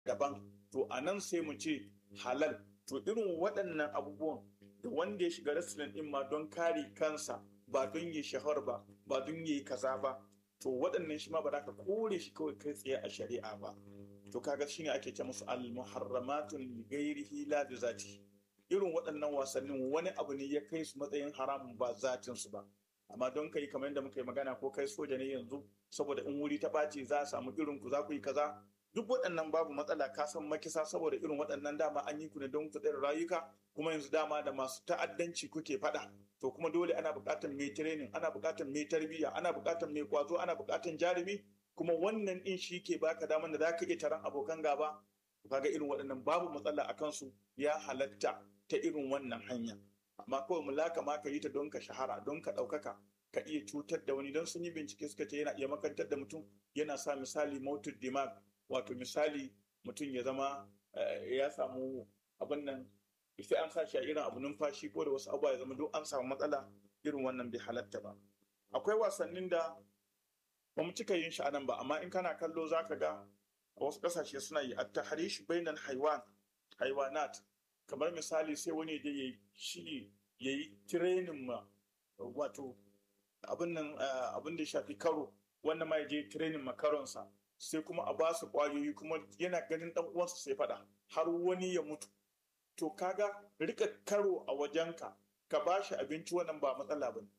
daban to a nan sai mu ce halal to irin waɗannan abubuwan da wanda ya shiga wrestling din ma don kare kansa ba don yi shahar ba ba don yi kaza ba to waɗannan shi ma ba za ka kore shi kawai kai tsaye a shari'a ba to kaga shine ake ce musu al-muharramatun li ghairihi la bi zati irin waɗannan wasannin wani abu ne ya kai su matsayin haramun ba zatin su ba amma don kai kamar yadda muka yi magana ko kai soja ne yanzu saboda in wuri ta ɓaci za a samu irin ku za ku yi kaza duk waɗannan babu matsala ka san makisa saboda irin waɗannan dama an yi ku ne don ku tsare rayuka kuma yanzu dama da masu ta'addanci kuke faɗa to kuma dole ana buƙatar mai training ana buƙatar mai tarbiyya ana buƙatar mai kwazo ana buƙatar jarumi kuma wannan din shi ke baka daman da zaka iya taron abokan gaba kaga irin waɗannan babu matsala a kansu ya halatta ta irin wannan hanya amma kawai mulaka ma ka yi ta don ka shahara don ka ɗaukaka ka iya cutar da wani don sun yi bincike suka ce yana iya makantar da mutum yana sa misali motor dimag wato misali mutum ya zama ya samu abin nan sai an sa shi a irin abu numfashi ko da wasu abubuwa ya zama duk an samu matsala irin wannan bai halatta ba akwai wasannin da ba mu cika yin shi anan ba amma in kana kallo za ka ga a wasu ƙasashe suna yi at-tahrish bainal haywan haywanat kamar misali sai wani da ya shi yayi training ma wato abin nan abin da shafi karo wannan ma ya je training makaronsa sai kuma a ba su kwayoyi kuma yana ganin dan uwansa sai faɗa har wani ya mutu to kaga rika karo a wajenka ka ba shi abinci wannan ba matsala ba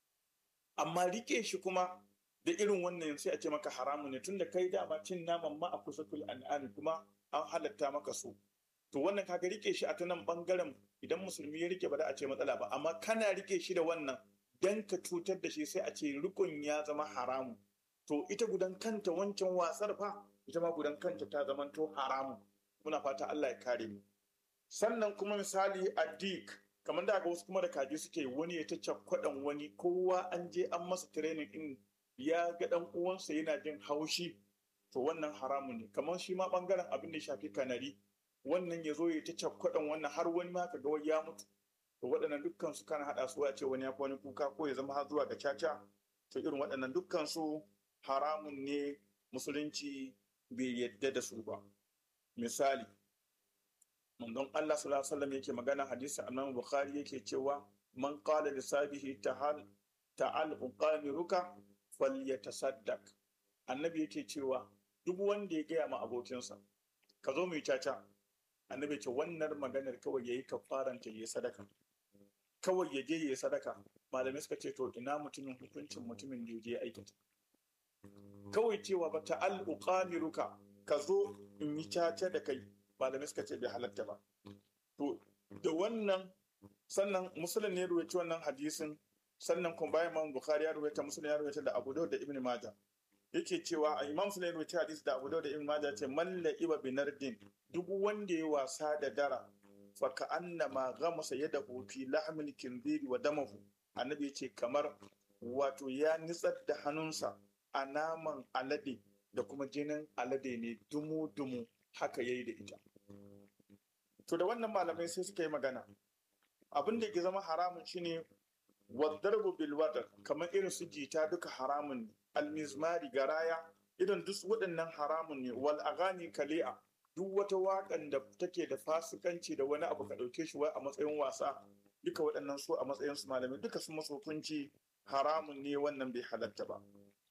amma rike shi kuma da irin wannan sai a ce maka haramu ne tunda kai dama cin naman ma a kusatul an'ami kuma an halatta maka so to wannan kaga rike shi a ta nan bangaren idan musulmi ya rike ba da a ce matsala ba amma kana rike shi da wannan dan ka cutar da shi sai a ce rikon ya zama haramu to ita gudan kanta wancan wasar fa ita ma gudan kanta ta zamanto haramu muna fata Allah ya kare mu sannan kuma misali addik kamar da ga wasu kuma da kaji suke wani ya ta cakwadan wani kowa an je an masa training din ya ga dan uwansa yana jin haushi to wannan haramu ne kamar shi ma bangaren abin da shafi kanari wannan ya zo ya ta cakwadan wannan har wani ma ka ga wani ya mutu to waɗannan dukkan su kana haɗa su a ce wani ya fi wani kuka ko ya zama har zuwa ga caca to irin waɗannan dukkan su haramun ne musulunci bai yadda da su ba misali manzon Allah sallallahu alaihi wasallam yake magana hadisi Imam Bukhari yake cewa man qala li sabihi ta'al ta'al uqamiruka falyatasaddaq annabi yake cewa duk wanda ya gaya ma abokinsa ka zo mu yi caca annabi ce wannan maganar kawai yayi kafaran ta yi sadaka kawai ya je yayi sadaka malamai suka ce to ina mutumin hukuncin mutumin da ya je aikata kawai cewa ba ta'al uqamiruka ka zo in yi caca da kai malamai suka ce bai halatta ba to da wannan sannan musulun ne ruwaci wannan hadisin sannan kuma bayan imam bukhari ya ruwaita musulun ya ruwaita da abu da ibn majah yake cewa a imam musulun ya ruwaita hadisi da abu da ibn majah ce malla iba binardin duk wanda ya wasa da dara fa ka annama ghamasa yadahu fi lahmil kinziri wa damahu annabi yace kamar wato ya nitsar da hannunsa a naman alade da kuma jinin alade ne dumu-dumu haka yayi da ita. To da wannan malamai sai suka yi magana. Abin da ke zama haramun shine wadarbu bil wadar kamar irin su jita duka haramun ne. Almizmari garaya irin duk waɗannan haramun ne wal agani kali'a duk wata waƙan da take da fasikanci da wani abu ka ɗauke shi a matsayin wasa duka waɗannan su a matsayin su malamai duka su masu hukunci haramun ne wannan bai halatta ba.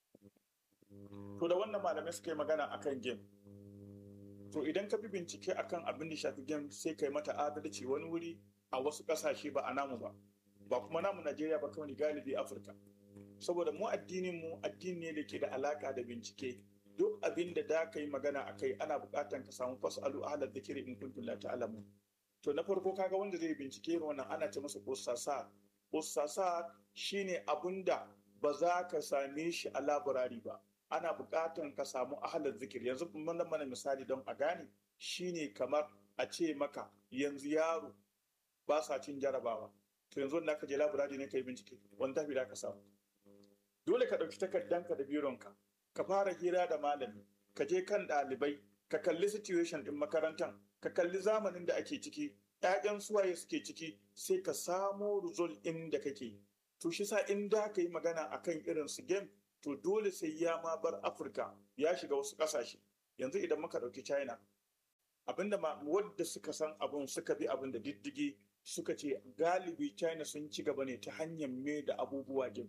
To da wannan malamai suka yi magana akan game. To idan ka bi bincike akan abin da shafi game sai kai mata adalci wani wuri a wasu ƙasashe ba a namu ba. Ba kuma namu Najeriya ba kawai galibi Afirka. Saboda mu addinin mu addini ne da ke da alaka da bincike. Duk abin da da ka yi magana a kai ana buƙatan ka samu fasalu ahlar dhikri in kuntum la ta'lamun. To na farko kaga wanda zai bincike wannan ana ce masa ussasa. Ussasa shine abin da ba za ka same shi a laburari ba. ana buƙatar ka samu ahalar zikir yanzu mun mana misali don a gane shine kamar a ce maka yanzu yaro ba sa cin jarabawa to yanzu da ka je laburari ne ka yi bincike wani tafi da ka samu dole ka ɗauki takardanka da bironka ka fara hira da malami ka je kan ɗalibai ka kalli situation ɗin makarantar ka kalli zamanin da ake ciki ‘ya'yan suwaye suke ciki sai ka samo result ɗin da kake to shi sa in da ka yi magana akan irin su game to dole sai ya ma bar Afirka ya shiga wasu ƙasashe. Yanzu idan muka ɗauki China, abinda ma wadda suka san abun suka bi abin da diddigi suka ce galibi china sun ci gaba ne ta hanyar me da abubuwa game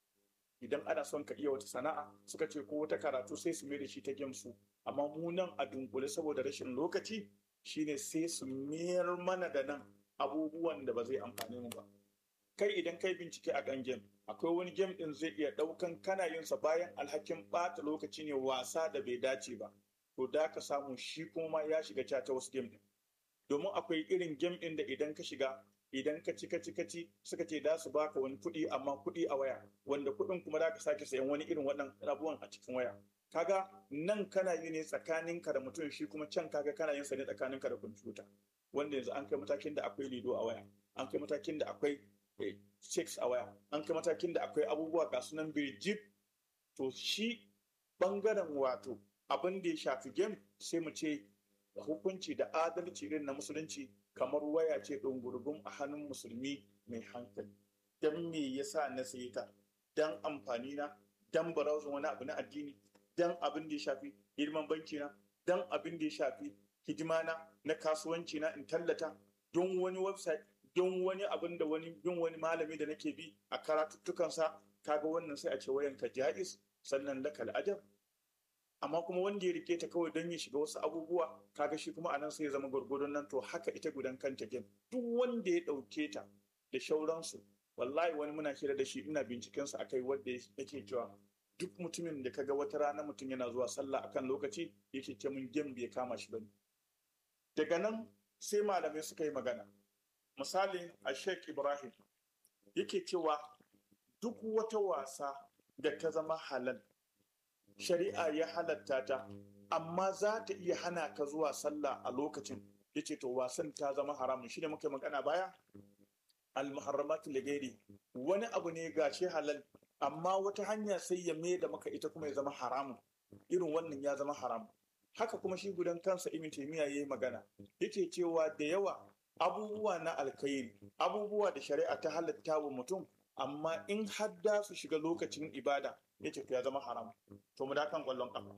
idan ana son ka iya wata sana'a suka ce ko wata karatu sai su mai da shi ta game su amma mu nan a dunkule saboda rashin lokaci shine sai su mayar mana da nan abubuwan da ba zai amfani mu ba kai idan kai bincike a kan game akwai wani game din zai iya daukan kana yin sa bayan alhakin bata lokaci ne wasa da bai dace ba to da ka samu shi kuma ya shiga cata wasu game din domin akwai irin game din da idan ka shiga idan ka ci ka ci ka ci suka ce za su baka wani kuɗi amma kuɗi a waya wanda kuɗin kuma za ka sake sayan wani irin waɗannan abubuwan a cikin waya kaga nan kana yi ne tsakaninka da mutum shi kuma can kaga kana yin sa ne tsakaninka da kwamfuta wanda yanzu an kai matakin da akwai lido a waya an kai matakin da akwai checks a waya an kai matakin da akwai abubuwa ga sunan birjib to shi bangaren wato abin da ya shafi game sai mu ce hukunci da adalci irin na musulunci kamar waya ce ɗungurgun a hannun musulmi mai hankali don me yasa na sayi ta don amfani na don browsing wani abu na addini don abin da ya shafi girman banki na don abin da ya shafi hidima na na kasuwanci na in tallata don wani website don wani abin da wani bin wani malami da nake bi a karatuttukansa kaga wannan sai a ce wayan ka jaiz sannan lakal ajab amma kuma wanda ya rike ta kawai don ya shiga wasu abubuwa kaga shi kuma anan sai ya zama gwargwadon nan to haka ita gudan kanta game duk wanda ya ɗauke ta da shauransu wallahi wani muna hira da shi ina binciken sa akai wanda yake cewa duk mutumin da kaga wata rana mutum yana zuwa sallah akan lokaci yake ce mun game bai kama shi bane daga nan sai malamai suka yi magana misali a Sheikh Ibrahim yake cewa duk wata wasa da ta zama halal shari'a ya halatta ta amma za ta iya hana ka zuwa sallah a lokacin yace to wasan ta zama haramun shi ne muka magana baya al-muharramat ligairi wani abu ne gashi halal amma wata hanya sai ya mai da maka ita kuma ya zama haramun irin wannan ya zama haramun haka kuma shi gudan kansa ibn taymiya yayi magana yake cewa da yawa abubuwa na alkhairi abubuwa da shari'a ta halatta wa mutum amma in hadda su shiga lokacin ibada yace to ya zama haram to mu da kan kwallon kafa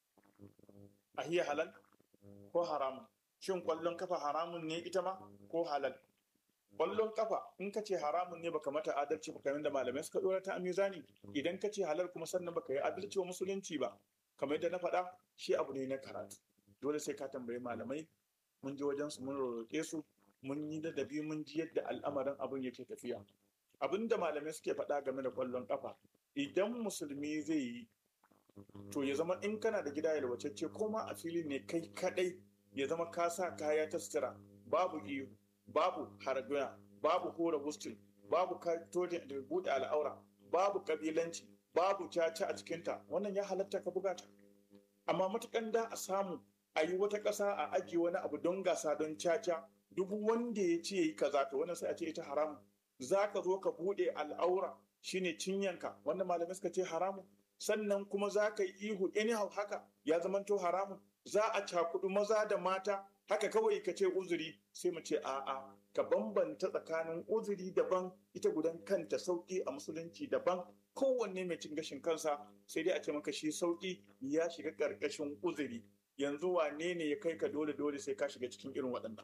a hiya halal ko haramun shin kwallon kafa haramun ne ita ma ko halal kwallon kafa in ka ce haramun ne baka mata adalci ba kamar da malamai suka dora ta a mizani idan ka ce halal kuma sannan baka yi adalci wa musulunci ba kamar yadda na faɗa shi abu ne na karatu dole sai ka tambayi malamai mun je wajen su mun roƙe su mun yi ladabi mun ji yadda al'amarin abin yake tafiya abin da malamai suke faɗa game da ƙwallon ƙafa idan musulmi zai yi to ya zama in kana da gida yalwacecce ko ma a filin ne kai kadai ya zama ka sa kaya ta sutura babu iyo babu haraguna babu hora hostel babu katojin da buɗe al'aura babu kabilanci babu caca a cikinta wannan ya halatta ka buga ta amma matukan da a samu a yi wata ƙasa a ajiye wani abu don gasa don caca duk wanda ya ce yi kaza to wannan sai a ce ita haramu za ka zo ka buɗe al'aura shine cinyanka wanda malamai suka ce haramu sannan kuma za ka yi ihu anyhow haka ya zamanto haramu za a cakudu maza da mata haka kawai ka ce uzuri sai mu ce a'a ka bambanta tsakanin uzuri daban ita gudan kanta sauki a musulunci daban kowanne mai cin gashin kansa sai dai a ce maka shi sauki ya shiga ƙarƙashin uzuri yanzu wane ne ya kai ka dole dole sai ka shiga cikin irin waɗannan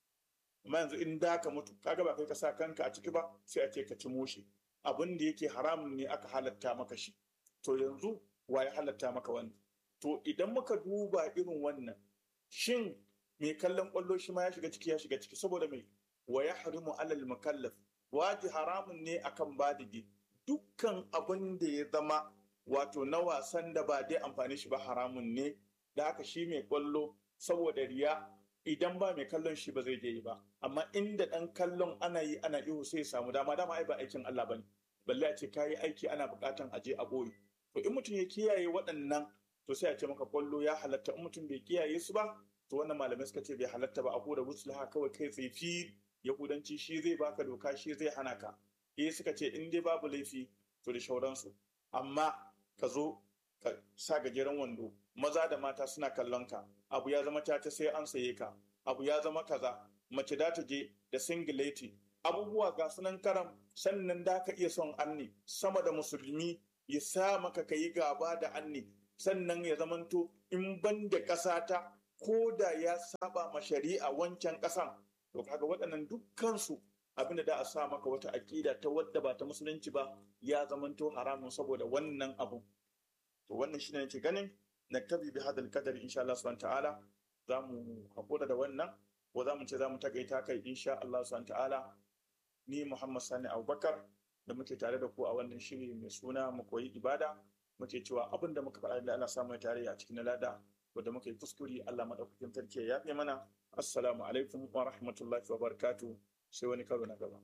amma yanzu in da ka mutu kaga ba kai ka sa kanka a ciki ba sai a ce ka ci moshi abin da yake haramun ne aka halatta maka shi to yanzu wa ya halatta maka wannan to idan muka duba irin wannan shin mai kallon kwallo shi ma ya shiga ciki ya shiga ciki saboda mai wa ya harimu alal mukallaf waji haramun ne akan badigi dukkan abin da ya zama wato na wasan da ba dai amfani shi ba haramun ne da haka shi mai kwallo saboda riya idan ba mai kallon shi ba zai je yi ba amma inda dan kallon ana yi ana ihu sai ya samu dama dama ai ba aikin Allah bane balle a ce kayi aiki ana bukatan aje a boye to in mutum ya kiyaye waɗannan to sai a ce maka kwallo ya halatta in mutum bai kiyaye su ba to wannan malamai suka ce bai halatta ba a ko da musulha kawai kai tsaye fi yahudanci shi zai baka doka shi zai hana ka eh suka ce in dai babu laifi to da shauransu amma ka zo ka sa gajeren wando maza da mata suna kallon ka abu ya zama ta sai an saye ka abu ya zama kaza mace da ta je da singileti abubuwa ga sunan karam sannan da ka iya son anni sama da musulmi ya sa maka ka yi gaba da anni sannan ya zamanto in ban da ƙasa ta ko da ya saba ma shari'a wancan ƙasan to kaga waɗannan dukkansu abinda da a sa maka wata aƙida ta wadda ba ta musulunci ba ya zamanto haramun saboda wannan abu to wannan shine nake ganin naktabi bi hadal qadar insha Allah subhanahu ta'ala za mu hakura da wannan ko za mu ce za mu takaita kai insha Allah subhanahu ta'ala ni Muhammad Sani Abubakar da muke tare da ku a wannan shiri mai suna mu koyi ibada muke cewa abin da muka faɗa da Allah samu tare a cikin lada wanda muka yi kuskure Allah madaukakin sarki ya yafe mana assalamu alaikum wa rahmatullahi wa barakatuh sai wani karo na gaba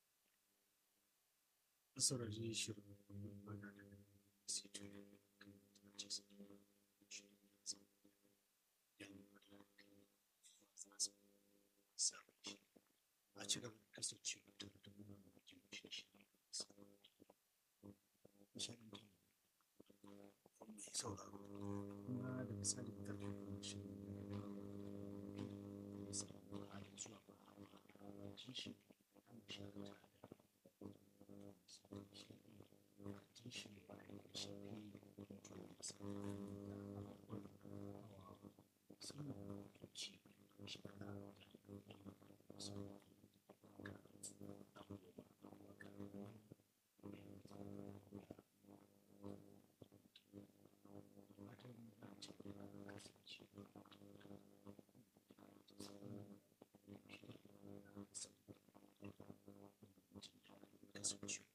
saurari shirin magana da sito a ci gaba da kasance tare da mu a cikin shi nishaɗin da mai sauraro kuma da misalin karfe goma shi ne sauraro a yanzu a ba a shi an shakata Thank you.